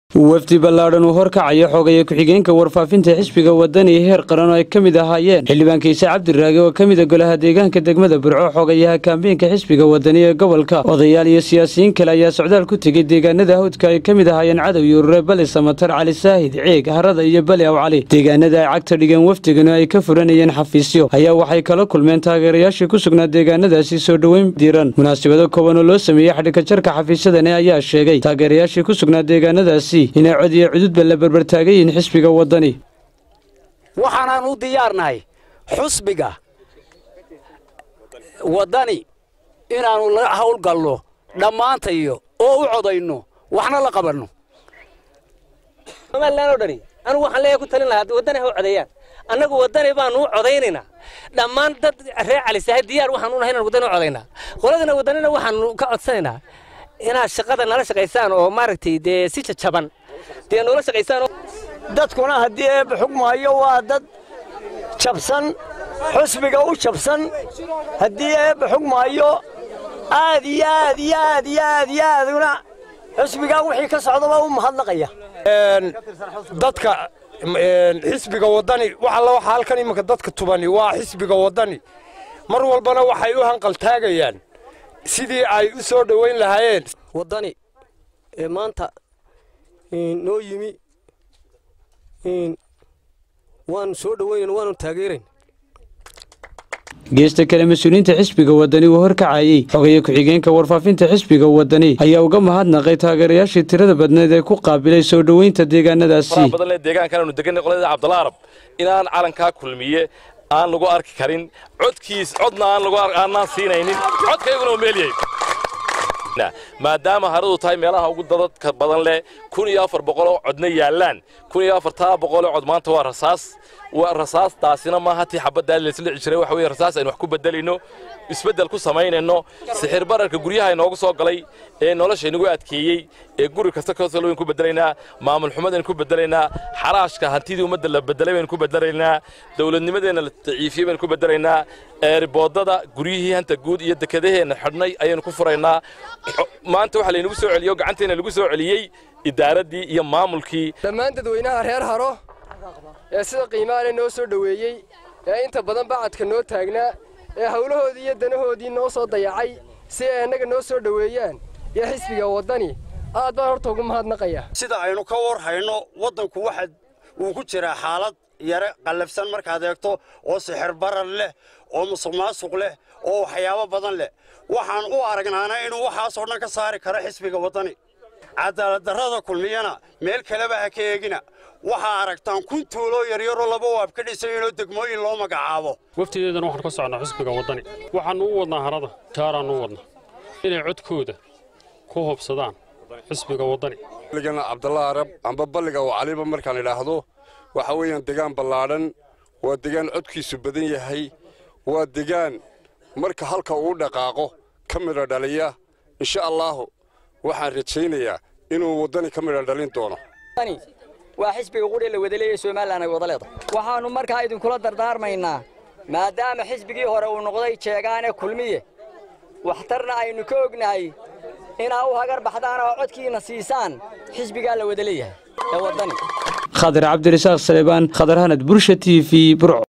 wafdi ballaadhan uu horkacaya xoogaya ku-xigeenka warfaafinta xisbiga wadani heer qaran oo ay ka mid ahaayeen xildhibaan kiise cabdiraage oo ka mida golaha deegaanka degmada burco xogayaha kaambeynka xisbiga wadani ee gobolka odayaal iyo siyaasiyiin kale ayaa socdaal ku tegey deegaanada hawdka ay ka mid ahaayeen cadow iyo urure bali samatar cali saahid ceeg harada iyo bali aw cali deegaanada ay cagta dhigeen wafdiganu ay ka furanayeen xafiisyo ayaa waxay kala kulmeen taageerayaashii ku sugnaa deegaanadaasi soo dhoweyn diiran munaasabado kooban oo loo sameeyey xadhigka jarka xafiisyadani ayaa sheegay taageerayaashii ku sugnaa deegaanadaasi inay cod iyo cududba la barbartaagan yihiin xisbiga waddani waxaanaan u diyaarnahay xusbiga waddani inaannu la hawlgalno dhammaantayo oo u codayno waxna la qabanno somalilan oo dhani anugu waxaan leeyahay ku talin lahaa haddii waddani ha u codeeyaan annagu waddani baanu u codaynaynaa dhammaan dad reer calisahay diyaar waxaan u nahay inaan waddani u codaynaa qoladana waddanina waxaanu ka codsanaynaa inaad shaqada nala shaqaysaan oo maaragtay dee si jajaban dee noola shaqaysaan dadkuna haddii eebba xugmaayo waa dad jabsan xusbiga u jabsan haddii eebba xugmaayo aad iyo aad iyo aad iyo aad iyo aaduna xusbigaa wixii ka socdaba u mahadnaqaya dadka xisbiga waddani wax alla waxa halkan iminka dadka tubani waa xisbiga waddani mar walbana waxay u hanqaltaagayaan sidii ay u soo dhowayn lahaayeen waddani ee maanta noo yimi waanu soo dhowaynayn waanu taageerayn geesta kale mas-uuliyiinta xisbiga waddani uu horkacayey xogaya ku-xigeenka warfaafinta xisbiga waddani ayaa uga mahadnaqay taageerayaashii tirada badneed ee ku qaabilay soo dhoweynta deegaanadaasi badan deegaankan aanu deganay qolada cabdalla arab inaan calankaa kulmiye aan lagu arki karin codkiis codna aan lagu aanaan siinaynin codkayguna oo meelyahay maadaama haradu tahay meelaha ugu dadadka badan leh kun iyo afar boqoloo codna yaallaan kun iyo afartaa boqoloo cod maanta waa rasaas waa rasaastaasina maaha tii xabaddaa laysla dhici jiray waxa weeye rasaas aynu wax ku bedelayno isbeddel ku samaynayno sixir bararka guryaha inoogu soo galay ee nolosha inagu adkeeyey ee guri kasta kasoo waynu ku bedelaynaa maamul xumadaynu ku bedelaynaa xaraashka hantidii ummadda la bedelay baynu ku bedelaynaa dowladnimadeenna la daciifiyey baynu ku bedelaynaa eeriboodada guryihii hanta guud iyo dekedaheenna xidhnay ayaynu ku furaynaa maanta waxa laynagu soo celiyo gacanteena lagu soo celiyey idaaraddii iyo maamulkii dhammaan dadweynaha reer haro ee sida qiimaale noo soo dhoweeyey ee inta badan bacadka noo taagnaa ee howlahoodii iyo danahoodii noo soo dayacay si ay annaga noo soo dhoweeyaan iyo xisbiga waddani aad baan horta ugu mahadnaqaya sida aynu ka war hayno waddanku waxa uu ku jiraa xaalad yare qallafsan markaad eegto oo sixir barar leh oo musuq maasuq leh oo waxyaabo badan leh waxaan u aragnaana inuu waxaasoo dhan ka saari karo xisbiga waddani cadaaladdarrada kulmiyana meel kaleba ha ka eegina waxaa aragtaan kun tuuloo yaryaroo laba waab ka dhisayinoo degmooyin loo magacaabo waftideedana waxaan ka socnaa xisbiga waddani waxaannu u wadnaa harada jaaraannu u wadnaa inay codkooda ku hubsadaan xisbiga waddani balligana cabdalla arab amba balliga oo caliba markaan idhaahdo waxa weeyaan degaan ballaadhan waa degaan codkiisu badan yahay waa degaan marka halka uu dhaqaaqo ka midha dhaliya insha allaahu waxaan rajaynayaa inuu waddani ka midha dhalin doono waa xisbiga qudhe la wadaleeya somalilan ay wada leedahay waxaannu markaa idinkula dardaarmaynaa maadaama xisbigii hore uu noqday jeegaane kulmiye waxtarna aynu ka ognahay inaa u hagar baxdaan oo codkiina siisaan xisbigaa la wada leeyahay ee waddani khadir cabdirasaaq saleebaan khadar hanad bursha t v burco